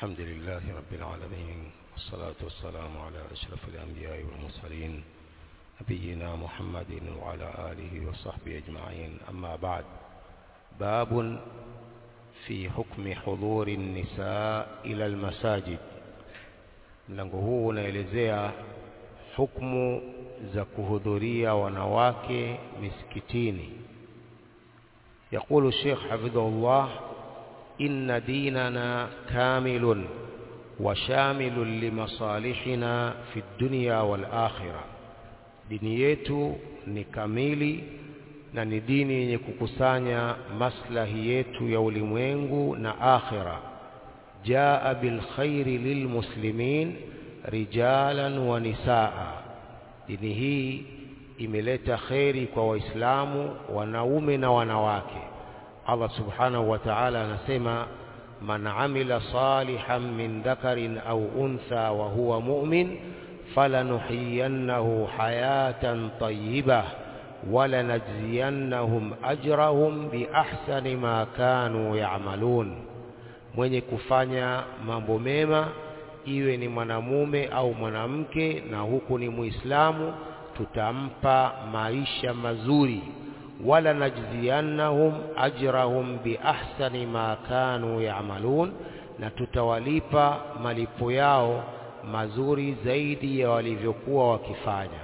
الحمد لله رب العالمين والصلاة والسلام على أشرف الأنبياء والمرسلين نبينا محمد وعلى آله وصحبه أجمعين أما بعد باب في حكم حضور النساء إلى المساجد mlango huu unaelezea hukumu za kuhudhuria wanawake misikitini يقول الشيخ حفظه الله إن ديننا كامل وشامل لمصالحنا في الدنيا والآخرة dini yetu ni kamili na ni dini yenye kukusanya maslahi yetu ya ulimwengu na akhira jaa bilkhairi lilmuslimin rijalan wa nisaa dini hii imeleta kheri kwa waislamu wanaume na wanawake Allah subhanahu wa ta'ala anasema man amila salihan min dhakarin au untha wa huwa mu'min falanuhyiyannahu hayatan tayyibah walanajziyannahum ajrahum biahsani ma kanu ya'malun mwenye kufanya mambo mema iwe ni mwanamume au mwanamke na huku ni muislamu tutampa maisha mazuri wala najziyannahum ajrahum biahsani ma kanu ya'malun na tutawalipa malipo yao mazuri zaidi ya walivyokuwa wakifanya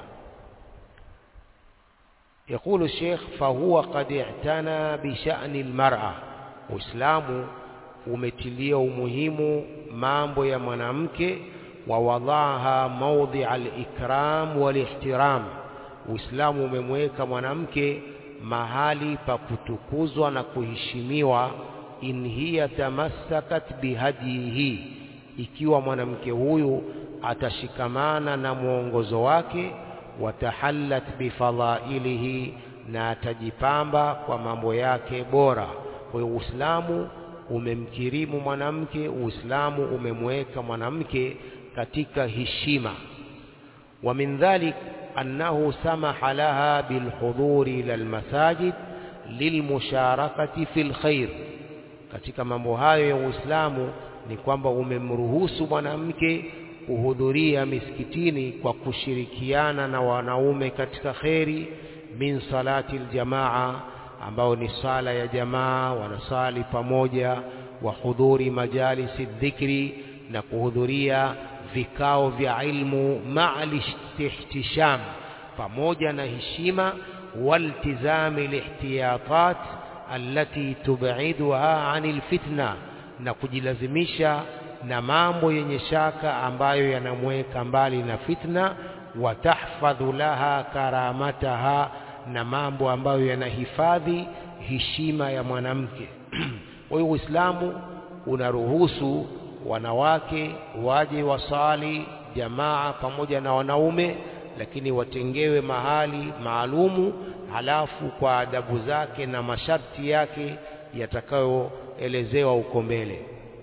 يقول الشيخ فهو قد اعتنى بشأن المرأة Uislamu umetilia umuhimu mambo ya mwanamke wa wadhaha mawdhi al-ikram wal-ihtiram Uislamu umemweka mwanamke mahali pa kutukuzwa na kuheshimiwa in hiya tamassakat bihadihi ikiwa mwanamke huyu atashikamana na mwongozo wake watahallat bifadhailihi na atajipamba kwa mambo yake bora kwa hiyo Uislamu umemkirimu mwanamke Uislamu umemweka mwanamke katika heshima wa min dhalik annahu samaha laha bilhudhuri ila almasajid lilmusharakati fil khair katika mambo hayo ya Uislamu ni kwamba umemruhusu mwanamke kuhudhuria misikitini kwa kushirikiana na wanaume katika kheri min salati aljamaa ambao ni sala ya jamaa wanasali pamoja wa hudhuri majalisi dhikri na kuhudhuria vikao vya ilmu ma'al ihtisham pamoja na heshima waltizami lihtiyatat allati tub'iduha 'anil fitna na kujilazimisha na mambo yenye shaka ambayo yanamweka mbali na fitna watahfadhu laha karamataha na mambo ambayo yanahifadhi heshima ya mwanamke kwa hiyo Uislamu unaruhusu wanawake waje wasali jamaa pamoja na wanaume lakini watengewe mahali maalumu halafu kwa adabu zake na masharti yake yatakayoelezewa huko mbele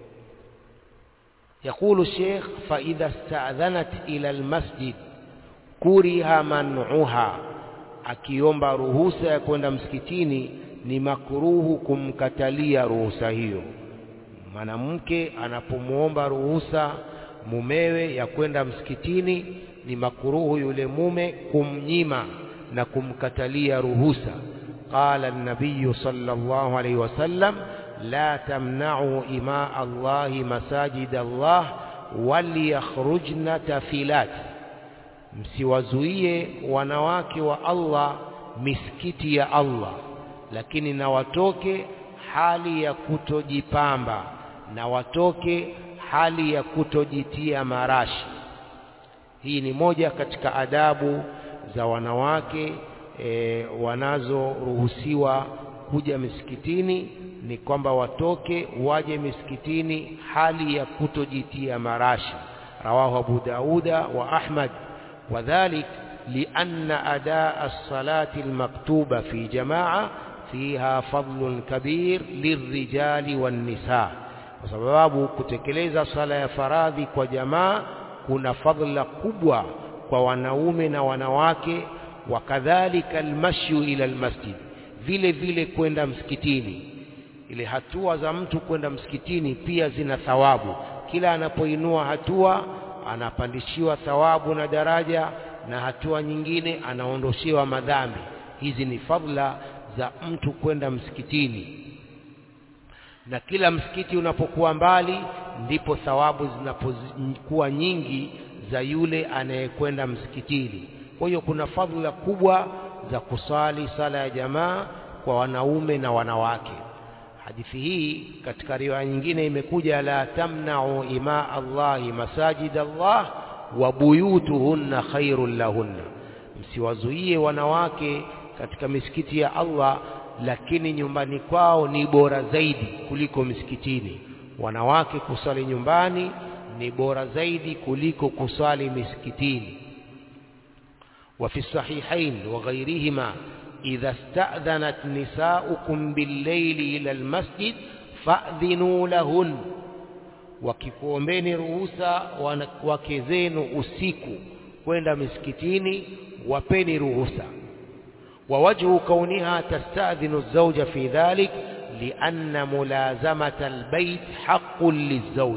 يقول الشيخ فإذا استأذنت إلى المسجد كره منعها akiomba ruhusa ya kwenda msikitini ni makruhu kumkatalia ruhusa hiyo mwanamke anapomwomba ruhusa mumewe ya kwenda msikitini ni makruhu yule mume kumnyima na kumkatalia ruhusa qala an-nabiy sallallahu alayhi wasallam la tamna'u ima Allah masajid Allah waliyakhrujna tafilat msiwazuie wanawake wa Allah misikiti ya Allah lakini na watoke hali ya kutojipamba na watoke hali ya kutojitia marashi hii ni moja katika adabu za wanawake e, wanazoruhusiwa kuja misikitini ni kwamba watoke waje misikitini hali ya kutojitia marashi rawahu Abu Dauda wa Ahmad وذلك لأن أداء الصلاة المكتوبة في جماعة فيها فضل كبير للرجال والنساء وسبب kutekeleza sala ya faradhi kwa jamaa kuna fadhila kubwa kwa wanaume na wanawake wakadhalika almashyu ila almasjid vile vile kwenda msikitini ile hatua za mtu kwenda msikitini pia zina thawabu kila anapoinua hatua anapandishiwa thawabu na daraja na hatua nyingine anaondoshewa madhambi hizi ni fadla za mtu kwenda msikitini na kila msikiti unapokuwa mbali ndipo thawabu zinapokuwa nyingi za yule anayekwenda msikitini kwa hiyo kuna fadhila kubwa za kusali sala ya jamaa kwa wanaume na wanawake hadithi hii katika riwaya nyingine imekuja la tamna'u ima Allahi masajid Allah wa buyutuhunna khairul lahunna msiwazuie wanawake katika misikiti ya Allah lakini nyumbani kwao ni bora zaidi kuliko misikitini wanawake kusali nyumbani ni bora zaidi kuliko kusali misikitini وفي الصحيحين وغيرهما إذا استأذنت نساؤكم بالليل إلى المسجد فأذنوا لهن wakikuombeni ruhusa wake zenu usiku kwenda misikitini wapeni ruhusa ووجه كونها تستأذن الزوج في ذلك لأن ملازمة البيت حق للزوج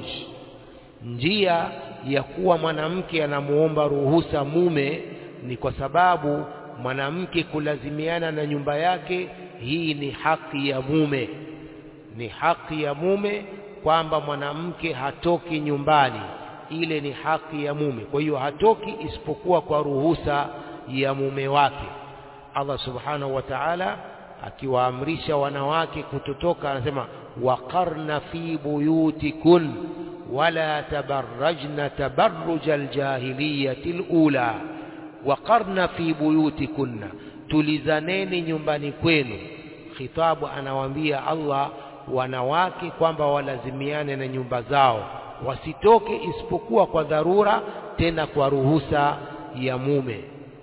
njia ya kuwa mwanamke anamuomba ruhusa mume ni kwa sababu mwanamke kulazimiana na nyumba yake hii ni haki ya mume ni haki ya mume kwamba mwanamke hatoki nyumbani ile ni haki ya mume kwa hiyo hatoki isipokuwa kwa ruhusa ya mume wake Allah subhanahu wa ta'ala akiwaamrisha wanawake kutotoka anasema waqarna fi buyutikun wala tabarrajna tabarruj aljahiliyati alula waqarna fi buyutikunna tulizaneni nyumbani kwenu khitabu anawaambia Allah wanawake kwamba walazimiane na nyumba zao wasitoke isipokuwa kwa dharura tena kwa ruhusa ya mume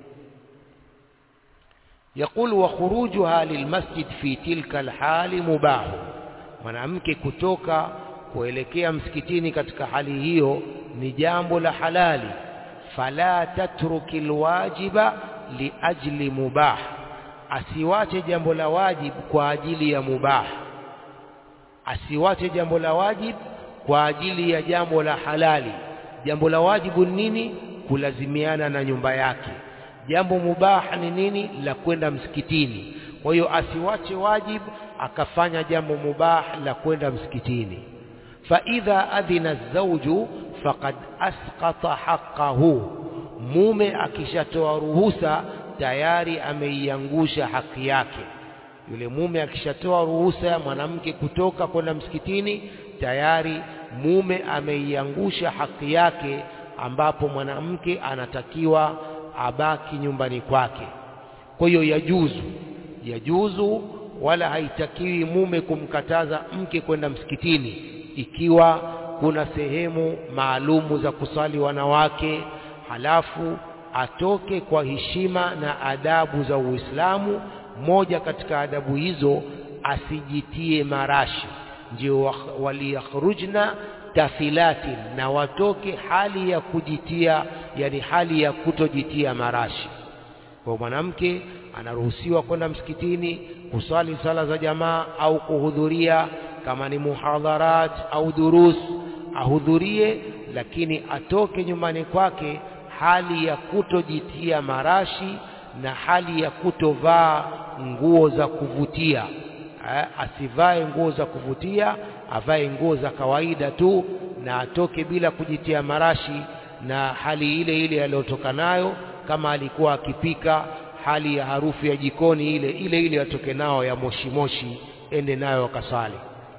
يقول وخروجها للمسجد في تلك الحال مباح mwanamke kutoka kuelekea msikitini katika hali hiyo ni jambo la halali fala tatruki alwajiba liajli mubah asiwache jambo la wajib kwa ajili ya mubah asiwache jambo la wajib kwa ajili ya jambo la halali jambo la wajibu nini kulazimiana na nyumba yake jambo mubah ni nini la kwenda msikitini kwa hiyo asiwache wajib akafanya jambo mubah la kwenda msikitini fa idha adhina zawju faqad asqata haqqahu mume akishatoa ruhusa tayari ameiangusha haki yake yule mume akishatoa ruhusa ya mwanamke kutoka kwenda msikitini tayari mume ameiangusha haki yake ambapo mwanamke anatakiwa abaki nyumbani kwake kwa hiyo yajuzu yajuzu wala haitakiwi mume kumkataza mke kwenda msikitini ikiwa kuna sehemu maalumu za kusali wanawake halafu atoke kwa heshima na adabu za Uislamu moja katika adabu hizo asijitie marashi ndio waliyakhrujna tafilatin na watoke hali ya kujitia yani hali ya kutojitia marashi kwa mwanamke anaruhusiwa kwenda msikitini kusali sala za jamaa au kuhudhuria kama ni muhadharat au durus ahudhurie lakini atoke nyumbani kwake hali ya kutojitia marashi na hali ya kutovaa nguo za kuvutia eh, asivae nguo za kuvutia avae nguo za kawaida tu na atoke bila kujitia marashi na hali ile ile aliyotoka nayo kama alikuwa akipika hali ya harufu ya jikoni ile ile ile atoke nao ya moshi moshi ende nayo akasali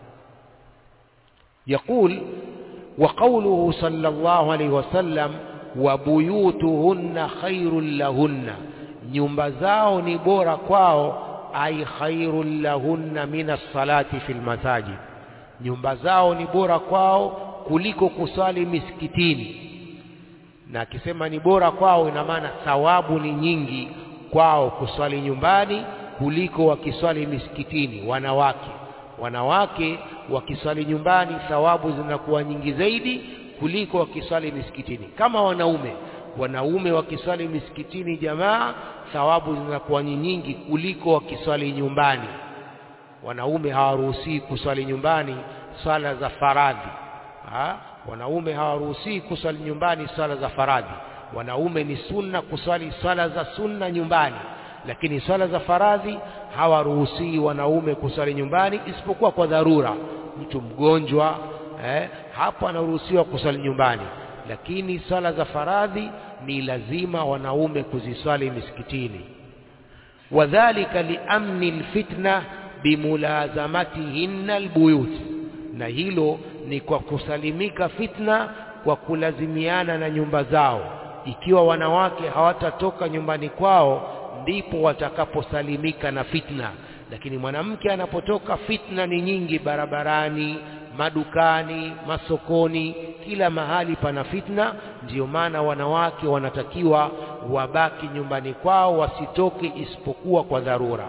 يقول وقوله صلى الله عليه وسلم وبيوتهن خير لهن nyumba zao ni bora kwao ai khairul lahunna min as-salati fil masajid nyumba zao ni bora kwao kuliko kusali misikitini na akisema ni bora kwao ina maana thawabu ni nyingi kwao kuswali nyumbani kuliko wakiswali misikitini wanawake wanawake wakiswali nyumbani thawabu zinakuwa nyingi zaidi kuliko wakiswali misikitini kama wanaume wanaume wakiswali misikitini jamaa thawabu zinakuwa nyingi kuliko wakiswali nyumbani wanaume hawaruhusiwi kuswali nyumbani swala za faradhi ha? wanaume hawaruhusii kuswali nyumbani swala za faradhi wanaume ni sunna kuswali swala za sunna nyumbani lakini swala za faradhi hawaruhusii wanaume kuswali nyumbani isipokuwa kwa dharura mtu mgonjwa eh, hapo anaruhusiwa kuswali nyumbani lakini swala za faradhi ni lazima wanaume kuziswali misikitini wadhalika liamni lfitna bimulazamatihinna albuyut na hilo ni kwa kusalimika fitna kwa kulazimiana na nyumba zao ikiwa wanawake hawatatoka nyumbani kwao ndipo watakaposalimika na fitna lakini mwanamke anapotoka fitna ni nyingi barabarani madukani masokoni kila mahali pana fitna ndiyo maana wanawake wanatakiwa wabaki nyumbani kwao wasitoke isipokuwa kwa dharura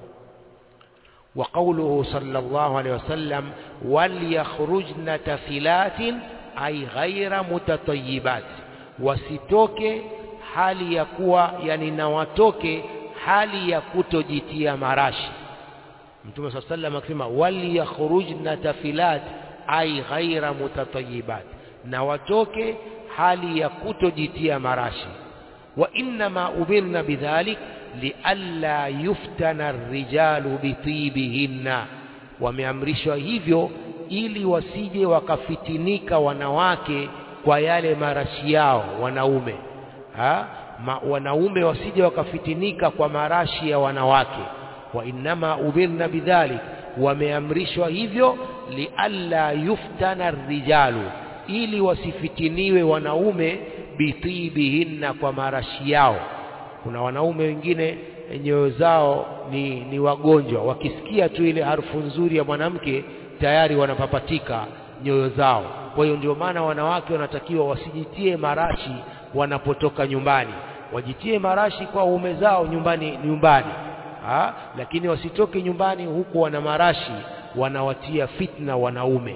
وقوله صلى الله عليه وسلم وليخرجن تفلات أي غير متطيبات wasitoke hali ya kuwa yani na watoke hali ya kutojitia marashi mtume saa sallam akisema waliyakhrujna tafilat ai ghaira mutatayibat na watoke hali ya kutojitia marashi wa innama umirna bidhalik lialla yuftana rijalu bitibihinna wameamrishwa hivyo ili wasije wakafitinika wanawake kwa yale marashi yao wanaume ha? Ma, wanaume wasije wakafitinika kwa marashi ya wanawake wa innama umirna bidhalik wameamrishwa hivyo lialla yuftana rijalu ili wasifitiniwe wanaume bitibihinna kwa marashi yao kuna wanaume wengine nyoyo zao ni, ni wagonjwa wakisikia tu ile harufu nzuri ya mwanamke tayari wanapapatika nyoyo zao kwa hiyo ndio maana wanawake wanatakiwa wasijitie marashi wanapotoka nyumbani wajitie marashi kwa uume zao nyumbani nyumbani ha? lakini wasitoke nyumbani huku wana marashi wanawatia fitna wanaume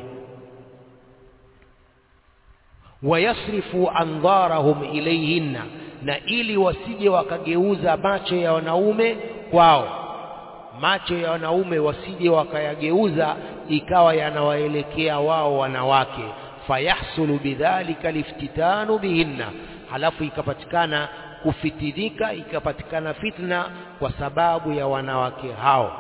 wayasrifu andharahum ilayhinna na ili wasije wakageuza macho ya wanaume kwao macho ya wanaume wasije wakayageuza ikawa yanawaelekea wao wanawake fayahsulu bidhalika liftitanu bihinna halafu ikapatikana kufitinika ikapatikana fitna kwa sababu ya wanawake hao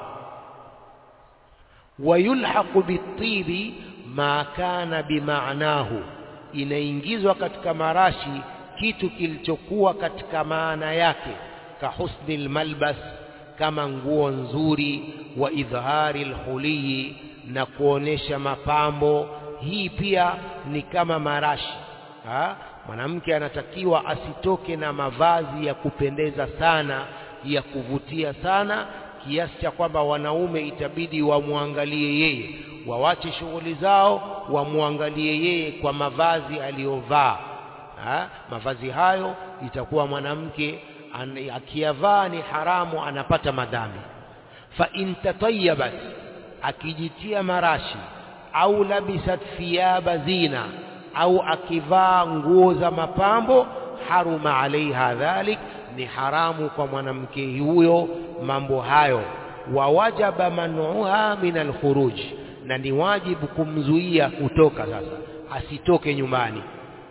wayulhaqu bitibi ma kana bimaanahu inaingizwa katika marashi kitu kilichokuwa katika maana yake kahusni lmalbas kama nguo nzuri wa idhari lhuliyi na kuonesha mapambo hii pia ni kama marashi ha? mwanamke anatakiwa asitoke na mavazi ya kupendeza sana ya kuvutia sana kiasi cha kwamba wanaume itabidi wamwangalie yeye wawache shughuli zao wamwangalie yeye kwa mavazi aliyovaa mavazi hayo itakuwa mwanamke akiyavaa ni haramu anapata madhambi fa in tatayabat akijitia marashi au labisat thiyaba zina au akivaa nguo za mapambo haruma alaiha dhalik ni haramu kwa mwanamke huyo mambo hayo wa wajaba manuha min alkhuruj na ni wajibu kumzuia kutoka sasa asitoke nyumbani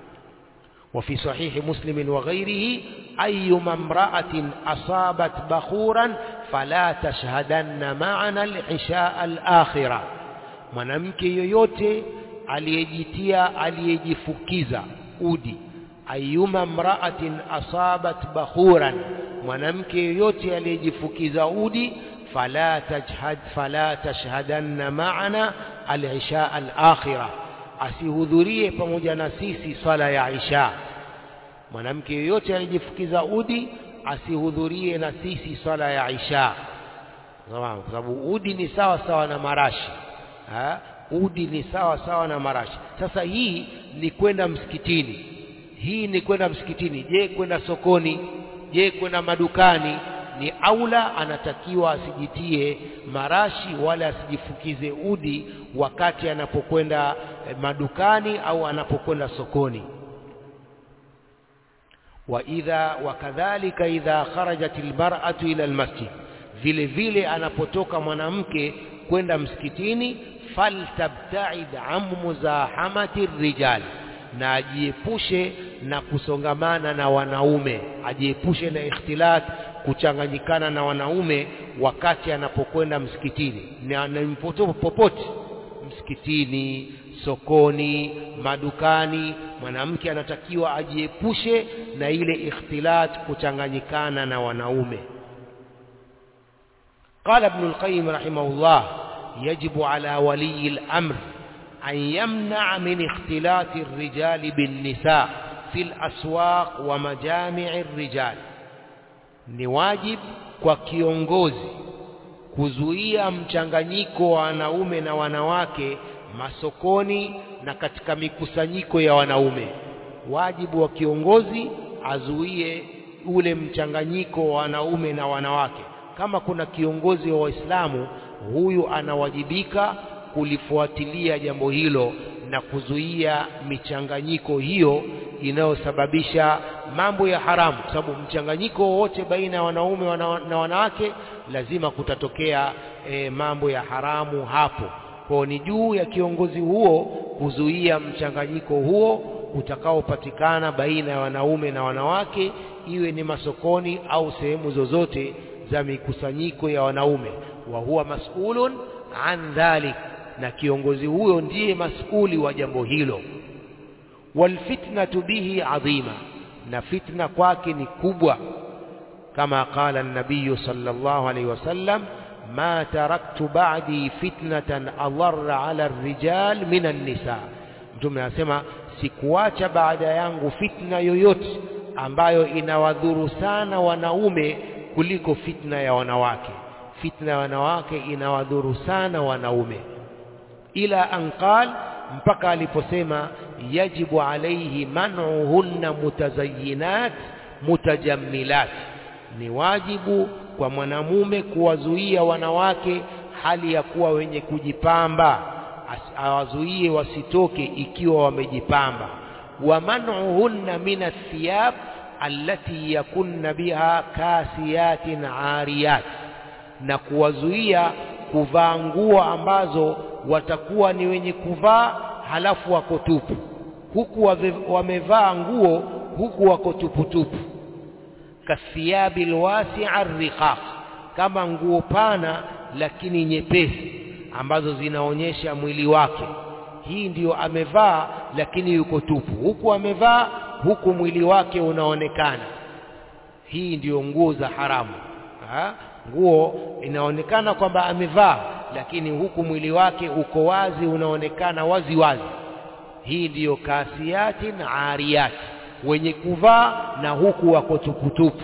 وفي صحيح مسلم وغيره أيما امرأة أصابت بخورا فلا تشهدن معنا العشاء الآخرة mwanamke yoyote aliyejitia aliyejifukiza udi ayuma mraatin asabat bakhuran mwanamke yoyote aliyejifukiza udi fala tajhad fala tashhadanna maana al-isha al-akhirah asihudhurie pamoja na sisi swala ya isha mwanamke yoyote aliyejifukiza udi asihudhurie na sisi swala ya isha kwa sababu udi ni sawa sawa na marashi ha? udi ni sawa sawa na marashi sasa hii ni kwenda msikitini hii ni kwenda msikitini je kwenda sokoni je kwenda madukani ni aula anatakiwa asijitie marashi wala asijifukize udi wakati anapokwenda madukani au anapokwenda sokoni wa idha wakadhalika idha kharajat almar'atu ila almasjid vile vile anapotoka mwanamke kwenda msikitini faltabtaid an muzahamati rijal na ajiepushe na kusongamana na wanaume ajiepushe na ikhtilat kuchanganyikana na wanaume wakati anapokwenda msikitini na na popote msikitini sokoni madukani mwanamke anatakiwa ajiepushe na ile ikhtilat kuchanganyikana na wanaume قال ابن القيم رحمه الله يجب على ولي الأمر أن يمنع من اختلاط الرجال بالنساء في الأسواق ومجامع الرجال ni wajib kwa kiongozi kuzuia mchanganyiko wa wanaume na wanawake masokoni na katika mikusanyiko ya wanaume wajibu wa kiongozi azuie ule mchanganyiko wa wanaume na wanawake kama kuna kiongozi wa waislamu huyu anawajibika kulifuatilia jambo hilo na kuzuia michanganyiko hiyo inayosababisha mambo ya haramu kwa sababu mchanganyiko wowote baina ya wanaume wana, na wanawake lazima kutatokea e, mambo ya haramu hapo kwa ni juu ya kiongozi huo kuzuia mchanganyiko huo utakaopatikana baina ya wanaume na wanawake iwe ni masokoni au sehemu zozote za mikusanyiko ya wanaume wa huwa mas'ulun an dhalik na kiongozi huyo ndiye mas'uli wa jambo hilo walfitnatu bihi adhima na fitna kwake ni kubwa kama qala an-nabiy sallallahu alayhi wasallam ma taraktu ba'di fitnatan adarra 'ala ar-rijal min an-nisa mtume anasema sikuacha baada yangu fitna yoyote ambayo inawadhuru sana wanaume kuliko fitna ya wanawake fitna ya wanawake inawadhuru sana wanaume ila anqal mpaka aliposema yajibu alayhi man'uhunna mutazayyinat mutajammilat ni wajibu kwa mwanamume kuwazuia wanawake hali ya kuwa wenye kujipamba awazuie wasitoke ikiwa wamejipamba wa man'uhunna min athiyab allati yakunna biha kasiyatin ariyat na kuwazuia kuvaa nguo ambazo watakuwa ni wenye kuvaa halafu wako tupu huku wamevaa nguo huku wako tupu tupu kathiyabi alwasi'a riqaq kama nguo pana lakini nyepesi ambazo zinaonyesha mwili wake hii ndiyo amevaa lakini yuko tupu huku amevaa huku mwili wake unaonekana hii ndiyo nguo za haramu ha? nguo inaonekana kwamba amevaa lakini huku mwili wake uko wazi unaonekana wazi wazi hii ndiyo kasiatin ariyat wenye kuvaa na huku wako tuputupu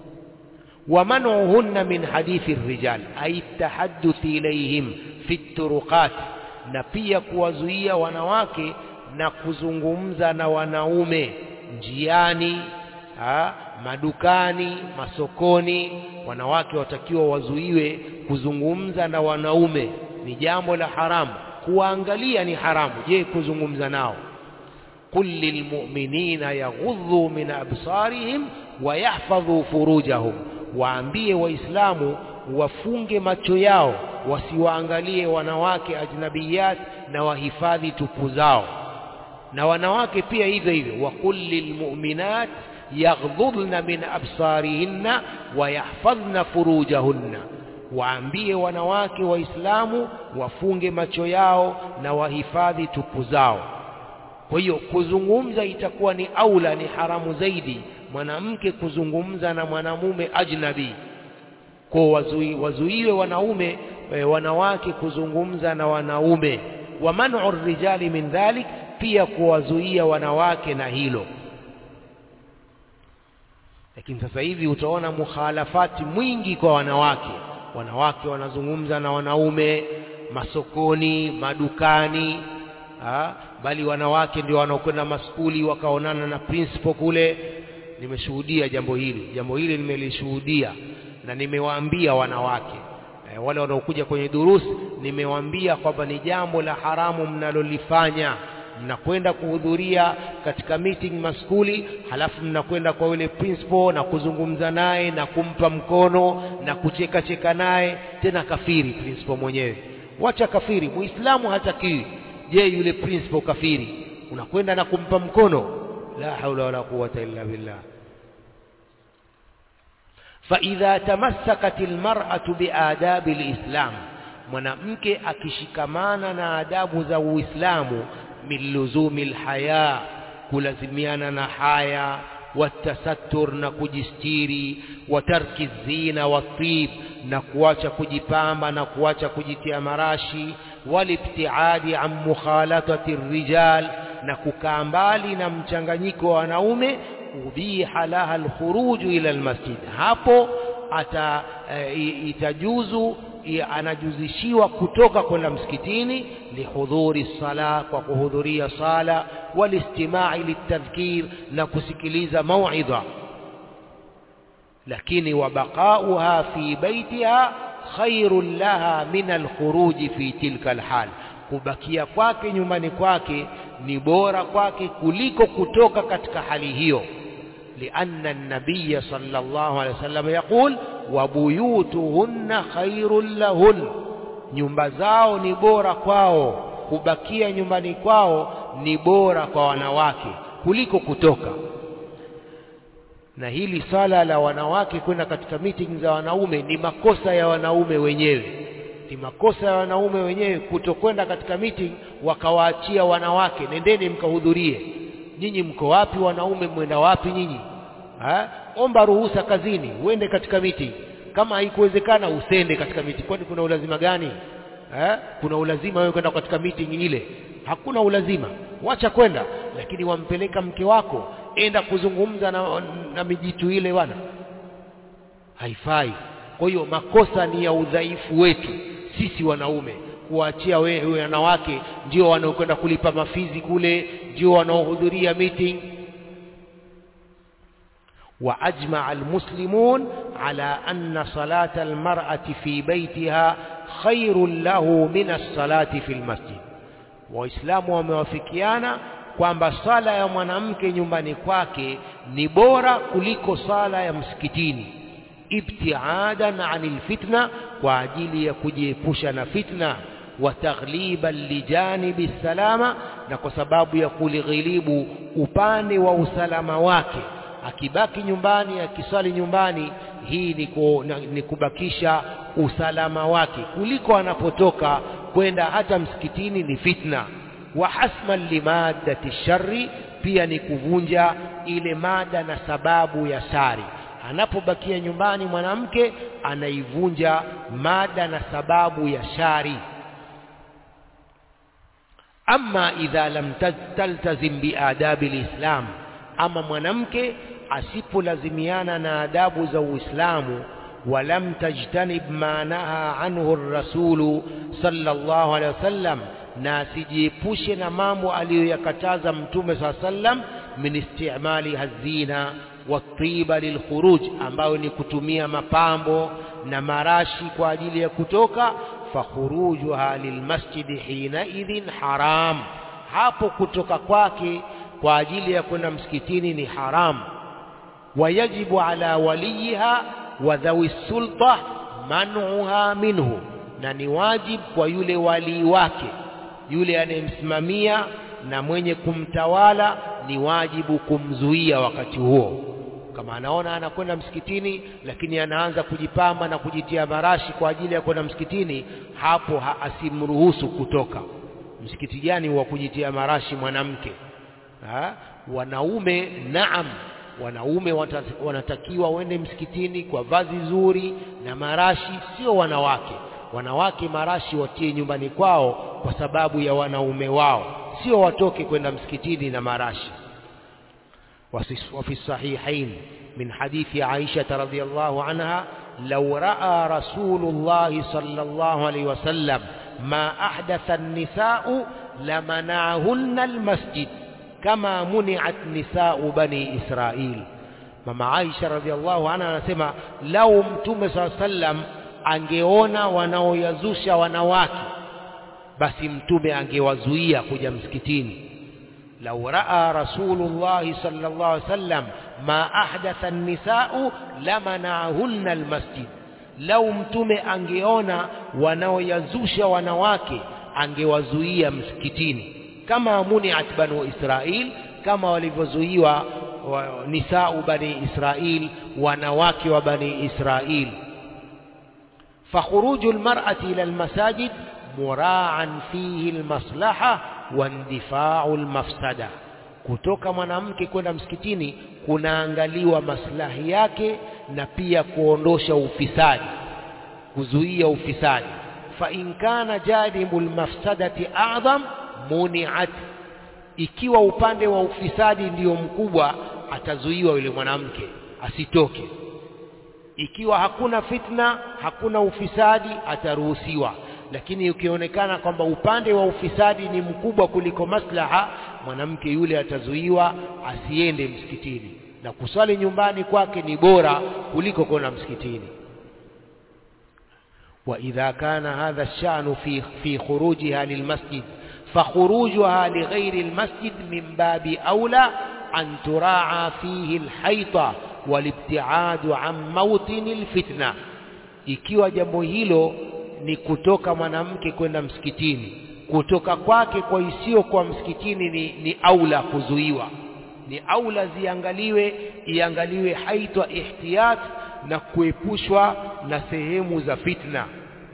wamanuhunna min hadithi rijal ay tahadduthi ilayhim fi turuqat na pia kuwazuia wanawake na kuzungumza na wanaume njiani ha, madukani masokoni wanawake watakiwa wazuiwe kuzungumza na wanaume ni jambo la haramu kuwaangalia ni haramu je kuzungumza nao qul lilmu'minina yaghudhu min absarihim wa yahfadhu furujahum waambie waislamu wafunge macho yao wasiwaangalie wanawake ajnabiyat na wahifadhi tupu zao na wanawake pia hivyo hivyo waqul lilmu'minat yaghdhudna min absarihinna wa yahfadhna furujahunna waambie wanawake waislamu wafunge macho yao na wahifadhi tupu zao kwa hiyo kuzungumza itakuwa ni aula ni haramu zaidi mwanamke kuzungumza na mwanamume ajnabi kwa wazui, wazuiwe wanaume e, wanawake kuzungumza na wanaume wa man'u rijali min dhalik pia kuwazuia wanawake na hilo lakini sasa hivi utaona mukhalafati mwingi kwa wanawake wanawake wanazungumza na wanaume masokoni madukani ha? bali wanawake ndio wanaokwenda maskuli wakaonana na principal kule nimeshuhudia jambo hili jambo hili nimelishuhudia na nimewaambia wanawake e, wale wanaokuja kwenye durusi nimewaambia kwamba ni jambo la haramu mnalolifanya mnakwenda kuhudhuria katika meeting maskuli halafu mnakwenda kwa yule principal na kuzungumza naye na kumpa mkono na kucheka cheka naye tena kafiri principal mwenyewe wacha kafiri muislamu hatakiwi je yule principal kafiri unakwenda na kumpa mkono la haula wala quwwata illa billah فإذا تمسكت المرأة بآداب الإسلام mwanamke akishikamana na adabu za Uislamu min luzumi alhaya kulazimiana na haya watasattur na kujistiri wa tarki zina watib na kuacha kujipamba na kuacha kujitia marashi walibtiadi an mukhalatati rijal na kukaa mbali na mchanganyiko wa wanaume ubiha laha alkhuruju ila almasjid hapo ata e, itajuzu anajuzishiwa kutoka kwenda msikitini lihudhuri sala kwa kuhudhuria sala walistimai litadhkir na kusikiliza mauidha lakini wabaqauha fi baitiha khairun laha min alkhuruji fi tilka alhal kubakia kwake nyumbani kwake ni bora kwake kuliko kutoka katika hali hiyo لأن النبي صلى الله عليه وسلم يقول وبيوتهن خير لهن nyumba zao ni bora kwao kubakia nyumbani kwao ni bora kwa wanawake kuliko kutoka na hili swala la wanawake kwenda katika meeting za wanaume ni makosa ya wanaume wenyewe ni makosa ya wanaume wenyewe kutokwenda katika meeting wakawaachia wanawake nendeni mkahudhurie nyinyi mko wapi wanaume mwenda wapi nyinyi ha? omba ruhusa kazini uende katika meeting kama haikuwezekana usende katika meeting kwani kuna ulazima gani ha? kuna ulazima wewe kwenda katika meeting ile hakuna ulazima wacha kwenda lakini wampeleka mke wako enda kuzungumza na, na mijitu ile bwana haifai kwa hiyo makosa ni ya udhaifu wetu sisi wanaume kuwaachia wewe wanawake ndio wanaokwenda kulipa mafizi kule ndio wanaohudhuria meeting وأجمع المسلمون على أن صلاة المرأة في بيتها خير له من الصلاة في المسجد وإسلام وموافقيانا kwamba sala ya mwanamke nyumbani kwake ni bora kuliko sala ya msikitini ibtiadan anil fitna kwa ajili ya kujiepusha na fitna wa taghliban lijanibi salama na kwa sababu ya kulighilibu upande wa usalama wake akibaki nyumbani akiswali nyumbani hii ni, ku, ni kubakisha usalama wake kuliko anapotoka kwenda hata msikitini ni fitna wa hasman limaddati shari pia ni kuvunja ile mada na sababu ya shari anapobakia nyumbani mwanamke anaivunja mada na sababu ya shari ama idha lam taltazim biadabi lislam ama mwanamke asipolazimiana na adabu za Uislamu walam tajtanib ma naha anhu ar-rasulu sallallahu alaihi wasallam na asijiepushe na mambo aliyoyakataza mtume saa sallam min istimali hazina watiba lilkhuruj ambayo ni kutumia mapambo na marashi kwa ajili ya kutoka fakhurujuha lilmasjidi hinaidhin haram hapo kutoka kwake kwa ajili ya kwenda msikitini ni haram wayajibu ala waliha wa dhawi sulta man'uha minhu na ni wajibu kwa yule walii wake yule anayemsimamia na mwenye kumtawala ni wajibu kumzuia wakati huo kama anaona anakwenda msikitini lakini anaanza kujipamba na kujitia marashi kwa ajili ya kwenda msikitini hapo ha asimruhusu kutoka msikiti gani wa kujitia marashi mwanamke ha? wanaume naam wanaume wanatakiwa waende msikitini kwa vazi zuri na marashi sio wanawake wanawake marashi watie nyumbani kwao kwa sababu ya wanaume wao sio watoke kwenda msikitini na marashi وفي الصحيحين من حديث عائشة رضي الله عنها لو رأى رسول الله صلى الله عليه وسلم ما أحدث النساء لمنعهن المسجد كما منعت نساء بني إسرائيل mama Aisha radhiallahu anha anasema lau mtume saa sallam angeona wanaoyazusha wanawake basi mtume angewazuia kuja msikitini lau raa rasulullahi sallallahu alaihi wasallam ma ahdatha an-nisa'u lamana'ahunna al-masjid lau mtume angeona wanaoyazusha wanawake angewazuia msikitini kama muniat banu israil kama walivyozuiwa wa, nisau bani israil wanawake wa bani israil فخروج المرأة إلى المساجد مراعا فيه المصلحة واندفاع المفسدة kutoka mwanamke kwenda msikitini kunaangaliwa maslahi yake na pia kuondosha ufisadi kuzuia ufisadi fa in kana janibu lmafsadati a'dham muniat ikiwa upande wa ufisadi ndiyo mkubwa atazuiwa yule mwanamke asitoke ikiwa hakuna fitna hakuna ufisadi ataruhusiwa lakini ukionekana kwamba upande wa ufisadi ni mkubwa kuliko maslaha mwanamke yule atazuiwa asiende msikitini na kuswali nyumbani kwake ni bora kuliko kwenda msikitini وإذا كان هذا الشأن في في خروجها للمسجد فخروجها لغير المسجد من باب أولى أن تراعى فيه الحيطة والابتعاد عن موطن الفتنة ikiwa jambo hilo ni kutoka mwanamke kwenda msikitini kutoka kwake kwa isiyo kwa msikitini ni, ni aula kuzuiwa ni aula ziangaliwe iangaliwe haitwa ihtiyat na kuepushwa na sehemu za fitna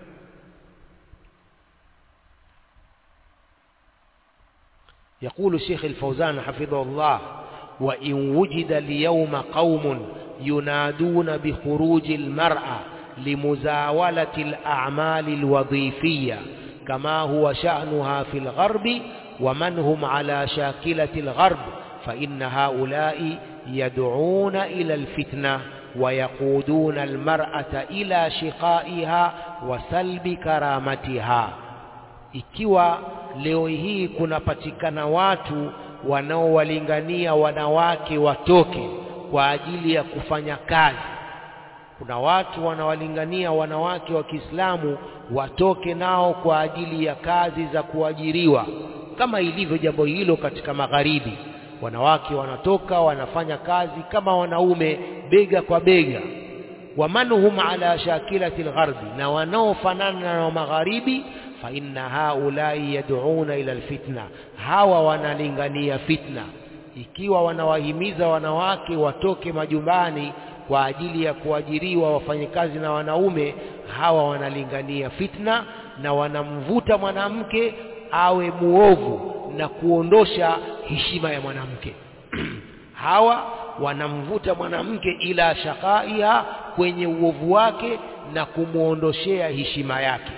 يقول الشيخ الفوزان حفظه الله وإن وجد اليوم قوم ينادون بخروج المرأة لمزاولة الأعمال الوظيفية كما هو شأنها في الغرب ومن هم على شاكلة الغرب فإن هؤلاء يدعون إلى الفتنة ويقودون المرأة إلى شقائها وسلب كرامتها ikiwa leo hii kunapatikana watu wanaowalingania wanawake watoke kwa ajili ya kufanya kazi kuna watu wanawalingania wanawake wa Kiislamu watoke nao kwa ajili ya kazi za kuajiriwa kama ilivyo jambo hilo katika magharibi wanawake wanatoka wanafanya kazi kama wanaume bega kwa bega wamanhum ala shakilati algharbi na wanaofanana na magharibi fa inna haulai yad'una ila alfitna hawa wanalingania fitna ikiwa wanawahimiza wanawake watoke majumbani kwa ajili ya kuajiriwa wafanyakazi na wanaume hawa wanalingania fitna na wanamvuta mwanamke awe muovu na kuondosha heshima ya mwanamke hawa wanamvuta mwanamke ila shaqaiha kwenye uovu wake na kumwondoshea heshima yake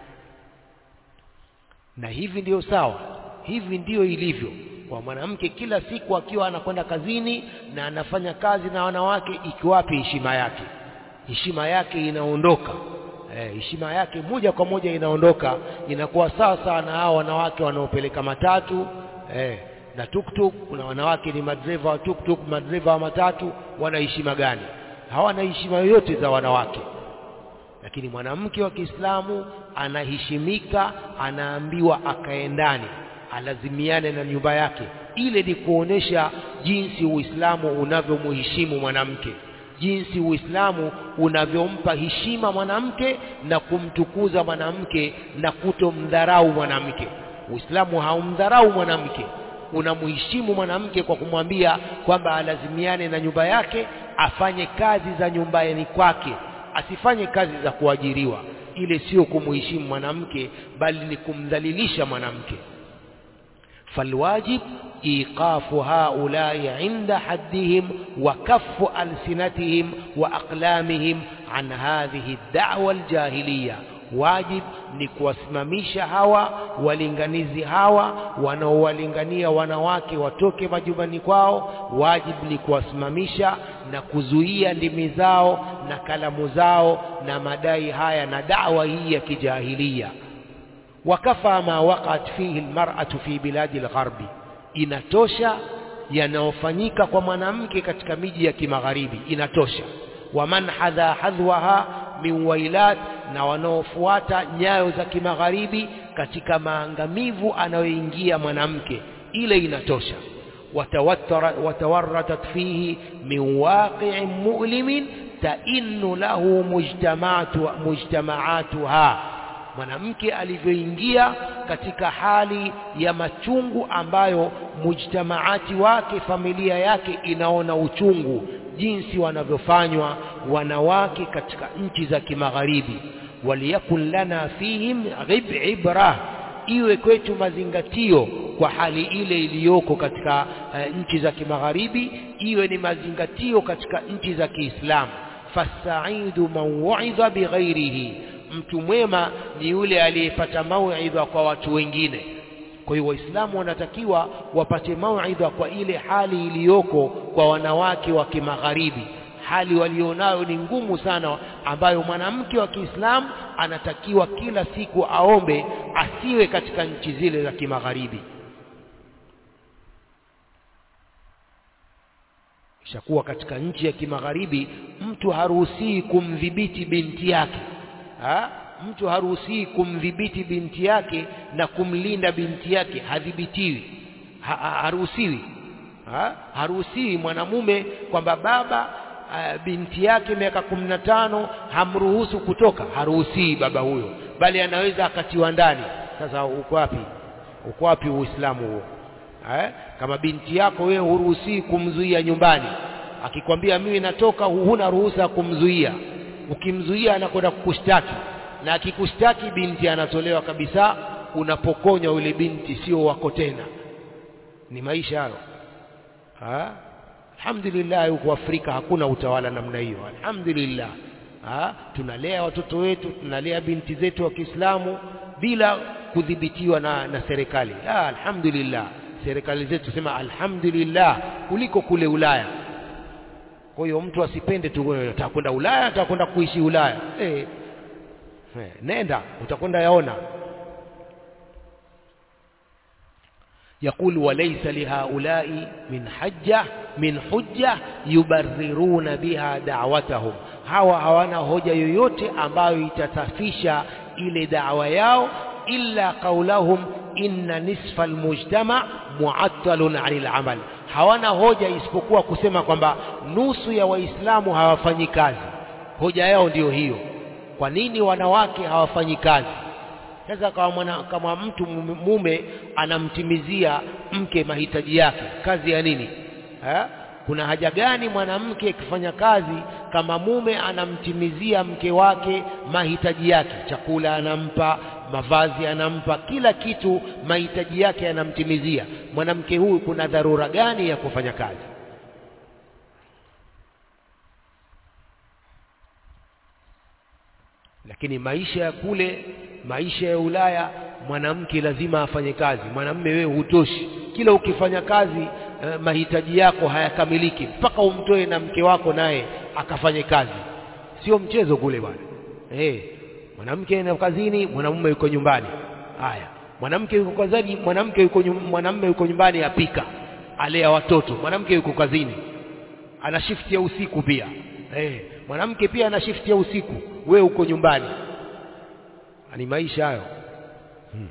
na hivi ndiyo sawa hivi ndiyo ilivyo kwa mwanamke kila siku akiwa anakwenda kazini na anafanya kazi na wanawake ikiwapi heshima yake heshima yake inaondoka heshima eh, yake moja kwa moja inaondoka inakuwa sawa sawa na hao wanawake wanaopeleka matatu eh, na tuktuk kuna wanawake ni madereva wa tuktuk madereva wa matatu wana heshima gani hawana heshima yoyote za wanawake lakini mwanamke wa Kiislamu anaheshimika anaambiwa akae ndani alazimiane na nyumba yake ile ni kuonesha jinsi Uislamu unavyomheshimu mwanamke jinsi Uislamu unavyompa heshima mwanamke na kumtukuza mwanamke na kutomdharau mwanamke Uislamu haumdharau mwanamke unamheshimu mwanamke kwa kumwambia kwamba alazimiane na nyumba yake afanye kazi za nyumbani kwake asifanye kazi za kuajiriwa ile sio kumheshimu mwanamke bali ni kumdhalilisha mwanamke فالواجب إيقاف هؤلاء عند حدهم وكف ألسنتهم وأقلامهم عن هذه الدعوة الجاهلية واجب ni kuwasimamisha hawa walinganizi hawa wanaowalingania wanawake watoke majumbani kwao wajib ni kuwasimamisha na kuzuia ndimi zao na kalamu zao na madai haya na dawa hii ya kijahilia wakafa ma waqat fihi almar'atu fi biladi algharbi inatosha yanayofanyika kwa mwanamke katika miji ya kimagharibi inatosha waman hadha hadhwaha min wailat na wanaofuata nyayo za kimagharibi katika maangamivu anayoingia mwanamke ile inatosha watawarratat fihi min waqi'in mu'limin tainnu lahu mujtama'atu mujtama'atuha mwanamke alivyoingia katika hali ya machungu ambayo mujtamaati wake familia yake inaona uchungu jinsi wanavyofanywa wanawake katika nchi za kimagharibi waliyakun lana fihim ibra iwe kwetu mazingatio kwa hali ile iliyoko katika uh, nchi za kimagharibi iwe ni mazingatio katika nchi za Kiislamu fasaidu man wa'idha bighairihi mtu mwema ni yule aliyepata mauidha kwa watu wengine kwa hiyo waislamu wanatakiwa wapate mauidha kwa ile hali iliyoko kwa wanawake wa kimagharibi hali walionayo ni ngumu sana ambayo mwanamke wa Kiislamu anatakiwa kila siku aombe asiwe katika nchi zile za kimagharibi ishakuwa katika nchi ya kimagharibi mtu haruhusii kumdhibiti binti yake ha? mtu haruhusii kumdhibiti binti yake na kumlinda binti yake hadhibitiwi ha, ha, haruhusiwi ha? haruhusiwi mwanamume kwamba baba uh, binti yake miaka kumi na tano hamruhusu kutoka haruhusii baba huyo bali anaweza akatiwa ndani sasa uko wapi uko wapi uislamu huo eh? kama binti yako wewe huruhusii kumzuia nyumbani akikwambia mimi natoka huna ruhusa kumzuia ukimzuia anakwenda kukushtaki na akikushtaki binti anatolewa kabisa unapokonywa yule binti sio wako tena ni maisha hayo ha? alhamdulillah huko Afrika hakuna utawala namna hiyo alhamdulillah ha? tunalea watoto wetu tunalea binti zetu wa Kiislamu bila kudhibitiwa na, na serikali ah, alhamdulillah serikali zetu sema alhamdulillah kuliko kule Ulaya kwa hiyo mtu asipende tu nataka kwenda Ulaya nataka kwenda kuishi Ulaya eh eh, nenda utakwenda yaona يقول وليس لهؤلاء من حجة من حجة يبررون بها دعوتهم hawa hawana hoja yoyote ambayo itasafisha ile da'wa yao illa qaulahum inna nisfa almujtama mu'attalun 'anil 'amal hawana hoja isipokuwa kusema kwamba nusu ya waislamu hawafanyi kazi hoja yao ndiyo hiyo kwa nini wanawake hawafanyi kazi sasa kama mwana, kama mtu mume anamtimizia mke mahitaji yake kazi ya nini ha? kuna haja gani mwanamke akifanya kazi kama mume anamtimizia mke wake mahitaji yake chakula anampa mavazi anampa kila kitu mahitaji yake anamtimizia mwanamke huyu kuna dharura gani ya kufanya kazi lakini maisha ya kule maisha ya Ulaya mwanamke lazima afanye kazi mwanamume wewe hutoshi kila ukifanya kazi eh, mahitaji yako hayakamiliki mpaka umtoe na mke wako naye akafanye kazi sio mchezo kule bwana eh mwanamke ana kazini mwanamume yuko nyumbani haya mwanamke yuko kazini mwanamke yuko mwanamume yuko nyumbani apika alea watoto mwanamke yuko kazini ana shift ya usiku pia eh mwanamke pia ana shift ya usiku wewe uko nyumbani ni maisha hayo hmm.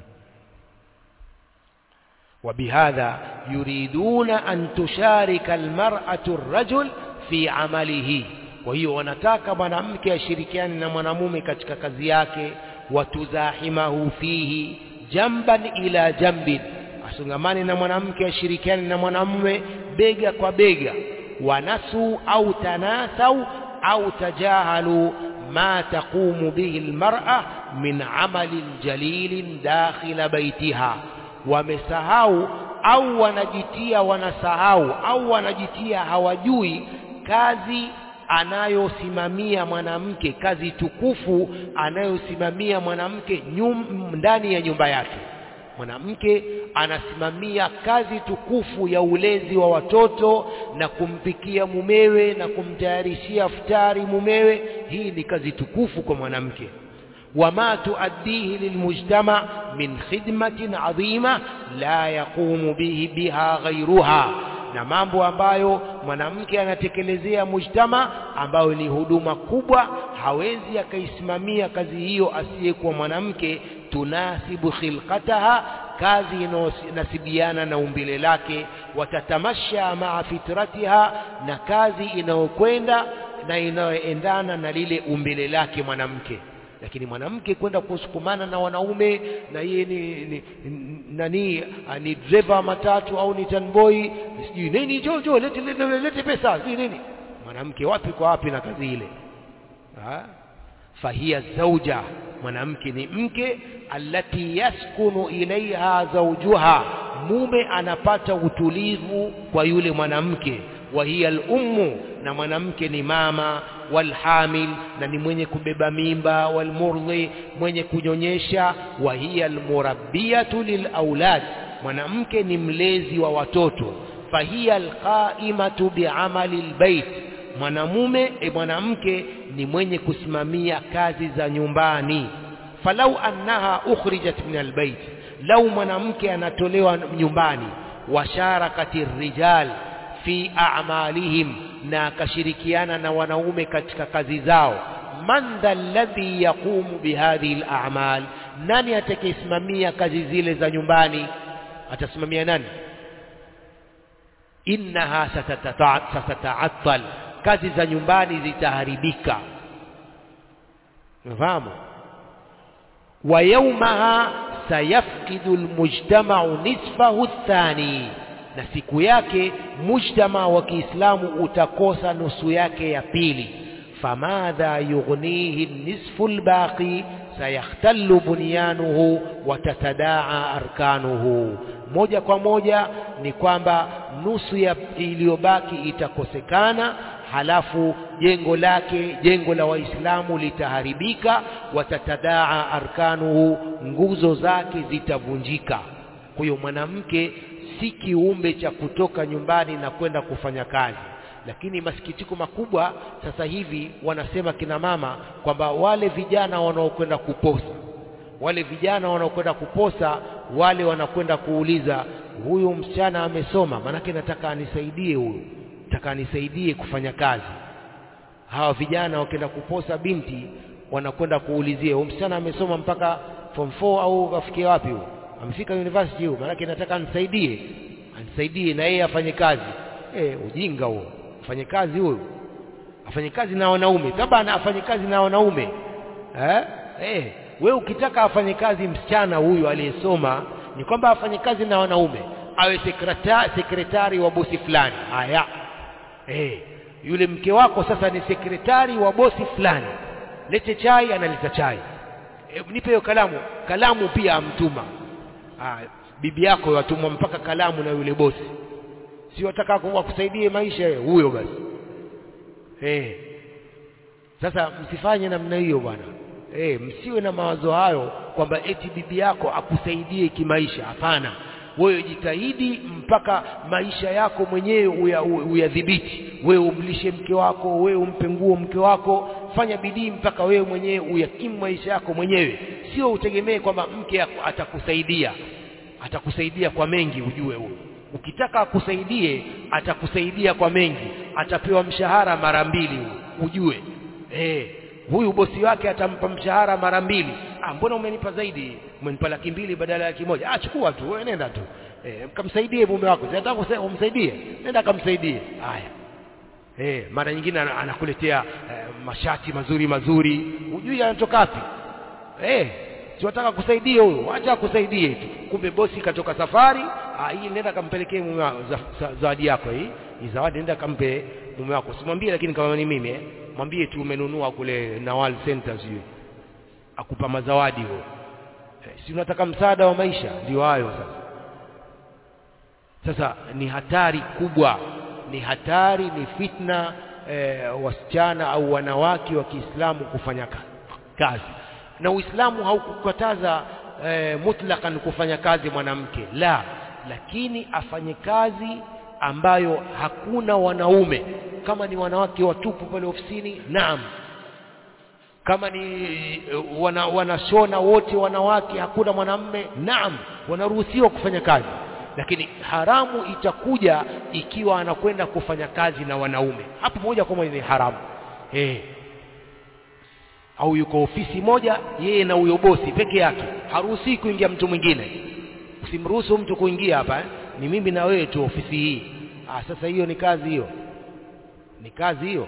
وبهذا يريدون أن تشارك المرأة الرجل في عمله وهي wanataka mwanamke ashirikiane na mwanamume katika kazi yake watuzahimahu fihi jamban ila jambin asungamane na mwanamke ashirikiane na mwanamume bega kwa bega wanasu au tanasau au tajahalu ما تقوم به المرأة من عمل جليل داخل بيتها wamesahau au wanajitia wanasahau au wanajitia hawajui kazi anayosimamia mwanamke kazi tukufu anayosimamia mwanamke ndani ya nyumba yake mwanamke anasimamia kazi tukufu ya ulezi wa watoto na kumpikia mumewe na kumtayarishia futari mumewe hii ni kazi tukufu kwa mwanamke wama tuaddihi lilmujtama min khidmatin adhima la yaqumu bihi biha ghayruha na mambo ambayo mwanamke anatekelezea mujtama ambayo ni huduma kubwa hawezi akaisimamia kazi hiyo asiyekuwa mwanamke tunasibu khilqataha kazi inayonasibiana na umbile lake watatamasha maa fitratiha na kazi inayokwenda na inayoendana na lile umbile lake mwanamke lakini mwanamke kwenda kusukumana na wanaume na yeye ni, ni, nani ni driver matatu au ni tanboy sijui nini jo jo lete, lete, lete pesa sijui nini mwanamke wapi kwa wapi na kazi ile ha? fahia zauja mwanamke ni mke allati yaskunu ilaiha zaujuha mume anapata utulivu kwa yule mwanamke wa hiya al-ummu na mwanamke ni mama walhamil na ni mwenye kubeba mimba walmurdhi mwenye kunyonyesha wa hiya almurabbiyatu lilaulad mwanamke ni mlezi wa watoto fahiya alqaimatu biamali albayt mwanamume e mwanamke ni mwenye kusimamia kazi za nyumbani falau annaha ukhrijat min albayt lau mwanamke anatolewa nyumbani washarakati rijal fi a'malihim na akashirikiana na wanaume katika kazi zao man dha alladhi yaqumu bihadhihi al-a'mal nani atakayesimamia kazi zile za nyumbani atasimamia nani innaha satata'attal kazi za nyumbani zitaharibika unafahamu wa yawmaha sayafqidu almujtama'u nisfahu athani na siku yake mujtama wa Kiislamu utakosa nusu yake ya pili famadha yughnihi nisfu albaqi sayakhtallu bunyanuhu wa tatadaa arkanuhu moja kwa moja ni kwamba nusu ya iliyobaki itakosekana halafu jengo lake jengo la waislamu litaharibika watatadaa arkanuhu nguzo zake zitavunjika kwa hiyo mwanamke si kiumbe cha kutoka nyumbani na kwenda kufanya kazi lakini masikitiko makubwa sasa hivi wanasema kina mama kwamba wale vijana wanaokwenda kuposa wale vijana wanaokwenda kuposa wale wanakwenda kuuliza huyu msichana amesoma maanake nataka anisaidie huyu nataka anisaidie kufanya kazi hawa vijana wakienda kuposa binti wanakwenda kuulizia huyu msichana amesoma mpaka form 4 au afikie wapi huyu amefika university huyu maanake nataka anisaidie anisaidie na yeye afanye kazi eh ujinga huo afanye kazi huyu afanye kazi na wanaume tabana afanye kazi na wanaume eh eh wewe ukitaka afanye kazi msichana huyu aliyesoma ni kwamba afanye kazi na wanaume awe sekretari, sekretari wa bosi fulani haya eh yule mke wako sasa ni sekretari wa bosi fulani lete chai analeta chai e, nipe hiyo kalamu kalamu pia amtuma ah, bibi yako yatumwa mpaka kalamu na yule bosi si wataka kusaidie maisha huyo basi eh sasa msifanye namna hiyo bwana eh msiwe na mawazo hayo kwamba eti bibi yako akusaidie kimaisha hapana wewe jitahidi mpaka maisha yako mwenyewe uyadhibiti wewe umlishe mke wako wewe umpe nguo mke wako fanya bidii mpaka wewe mwenyewe uyakimu maisha yako mwenyewe sio utegemee kwamba mke atakusaidia atakusaidia kwa mengi ujue huyo ukitaka akusaidie atakusaidia kwa mengi atapewa mshahara mara mbili ujue eh huyu bosi wake atampa mshahara mara mbili ah mbona umenipa zaidi umenipa laki mbili badala ya laki moja ah chukua tu wewe nenda tu eh kamsaidie mume wako nataka umsaidie nenda kamsaidie haya eh mara nyingine anakuletea eh, mashati mazuri mazuri ujui anatoka wapi eh si wataka kusaidia huyo acha akusaidie tu kumbe bosi katoka safari ah hii nenda kampelekee mume wako zawadi yako hii hii zawadi nenda kampe mume wako simwambie lakini kama ni mimi eh mwambie tu umenunua kule Nawal Center sio akupa mazawadi huo eh, si unataka msaada wa maisha ndio hayo sasa sasa ni hatari kubwa ni hatari ni fitna eh, wasichana au wanawake wa Kiislamu kufanya kazi na Uislamu haukukataza e, mutlakan kufanya kazi mwanamke la lakini afanye kazi ambayo hakuna wanaume kama ni wanawake watupu pale ofisini naam kama ni wana, wanashona wote wanawake hakuna mwanamme naam wanaruhusiwa kufanya kazi lakini haramu itakuja ikiwa anakwenda kufanya kazi na wanaume hapo moja kwa moja ni haramu eh au yuko ofisi moja yeye na huyo bosi peke yake haruhusi kuingia mtu mwingine usimruhusu mtu kuingia hapa eh? ni mimi na wewe tu ofisi hii ah sasa hiyo ni kazi hiyo ni kazi hiyo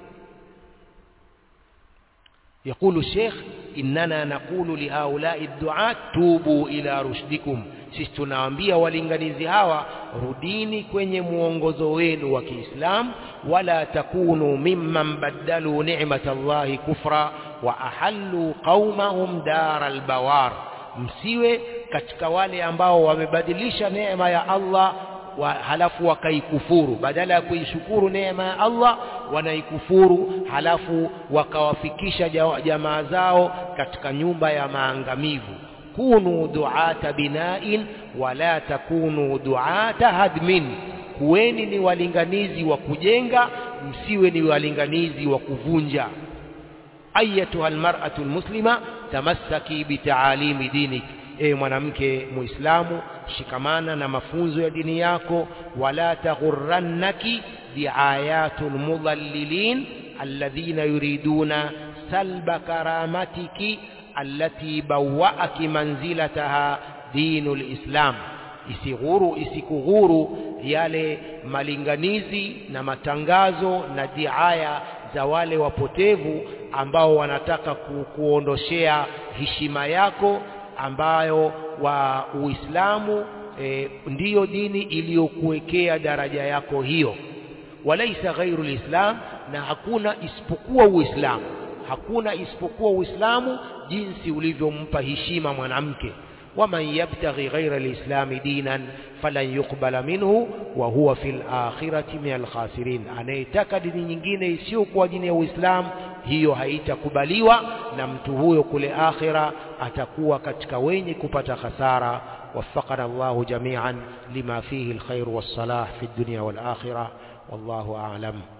يقول الشيخ إننا نقول لهؤلاء الدعاة توبوا إلى رشدكم sisi tunawaambia walinganizi hawa rudini kwenye muongozo wenu wa Kiislamu wala takunu mimman baddalu ni'mat Allahi kufra wa ahallu qaumahum daral bawar msiwe katika wale ambao wamebadilisha neema ya Allah wa halafu wakaikufuru badala ya kuishukuru neema ya Allah wanaikufuru halafu wakawafikisha jamaa zao katika nyumba ya maangamivu kunu duata bina'in wala takunu duata hadmin kuweni ni walinganizi wa kujenga msiwe ni walinganizi wa kuvunja ayatuha almar'atu almuslima tamassaki bitaalimi dinik e mwanamke muislamu shikamana na mafunzo ya dini yako wala taghurrannaki biayatul mudallilin alladhina yuriduna salba karamatiki allati bawwa'aki manzilataha dinul islam isighuru isikughuru yale malinganizi na matangazo na diaya za wale wapotevu ambao wanataka ku, kuondoshea heshima yako ambayo wa Uislamu e, ndiyo dini iliyokuwekea daraja yako hiyo walaisa ghairu lislam na hakuna isipokuwa Uislamu hakuna isipokuwa Uislamu jinsi ulivyompa heshima mwanamke waman yabtaghi ghaira lislami dinan falan yuqbala minhu wa huwa fil akhirati min alkhasirin anayetaka dini nyingine isiyokuwa dini ya Uislamu hiyo haitakubaliwa na mtu huyo kule akhira atakuwa katika wenye kupata hasara وفقنا الله جميعا لما فيه الخير والصلاح في الدنيا والآخرة والله أعلم